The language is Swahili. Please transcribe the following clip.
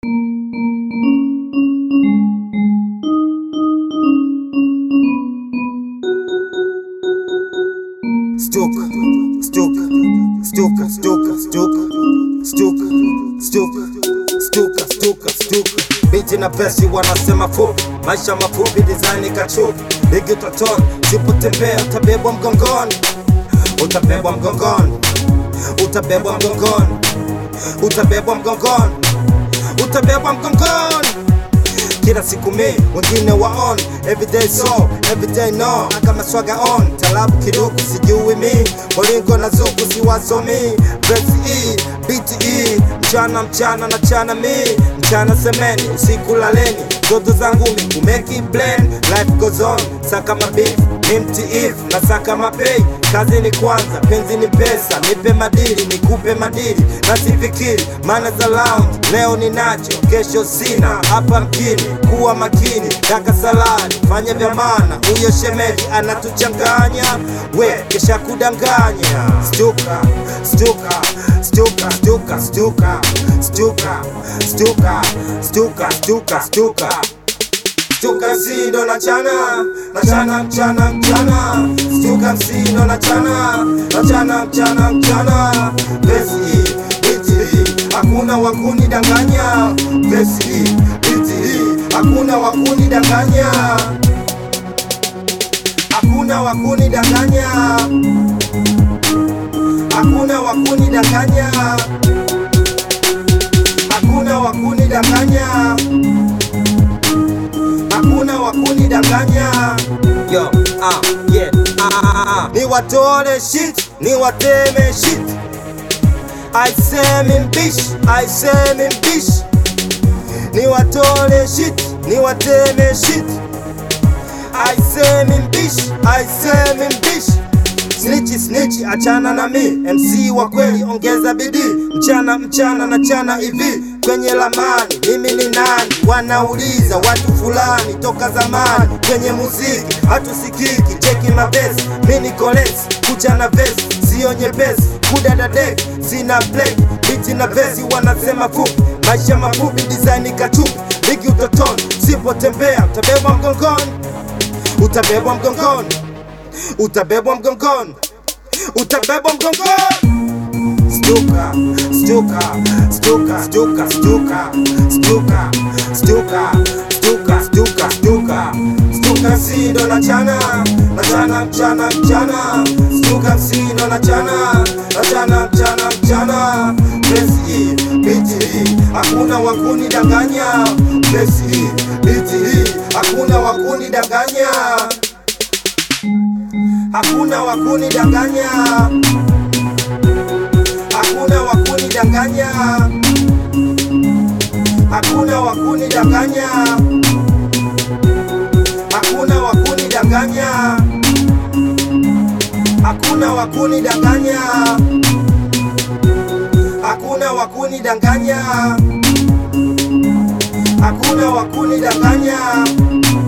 Stuka, stuka, stuka, stuka, stuka, stuka, stuka, stuka, stuka, stuka. Binti na pesi wanasema fupi, maisha mafupi, design kachupi, bigi utotoni, sipotembea utabebwa mgongoni, utabebwa mgongoni, utabebwa mgongoni, utabebwa mgongoni, utabebwa mgongoni kila siku mi wengine waon everyday so everyday no kama swaga on talabu kiduku sijui mi bolingo na zuku siwasomi verse e beat e mchana mchana na chana mi mchana semeni usiku laleni zoto zangu mi kumeki blend life goes on saka mabif ni mtiif na saka mapei kazi ni kwanza penzi ni pesa nipe madili nikupe madili na sifikiri maana za lounge leo ninacho kesho sina hapa mjini kuwa makini daka salari fanya vya maana huyo shemeji anatuchanganya we kesha kudanganya stuka stuka stuka stuka stuka stuka stuka stuka stuka stuka Stuka msindo na chana na chana mchana mchana Stuka msindo na chana na chana mchana mchana Besi biti hakuna wakuni danganya Besi biti hakuna wakuni danganya Hakuna wakuni danganya Hakuna wakuni danganya Hakuna wakuni danganya hakuna wakuni danganya yo ah yeah ah, ah, ah. ni watole shit ni wateme shit I say mbishi I say mbishi ni watole shit ni wateme shit I say mbishi I say mbishi Snitchi snitchi achana na mi MC wa kweli ongeza bidii mchana mchana na chana hivi kwenye lamani mimi ni nani wanauliza watu fulani toka zamani kwenye muziki hatusikiki cheki mabesi mi ni kolesi kucha na vesi sio nyepesi kudadadeki sina play biti na vesi wanasema fupi maisha mafupi design kachupi bigi utotoni sipotembea utabebwa mgongoni utabebwa mgongoni utabebwa mgongoni, utabebwa mgongoni. Stuka, stuka, stuka, stuka, stuka, stuka, stuka, stuka, stuka, stuka, stuka msindo na chana, na chana mchana mchana, stuka msindo na chana, na chana mchana mchana, Besi biti hakuna wakuni danganya, Besi biti hakuna wakuni danganya hakuna wakuni danganya, hakuna wakuni danganya, hakuna wakuni danganya, hakuna wakuni danganya, hakuna wakuni danganya, hakuna wakuni danganya, hakuna wakuni danganya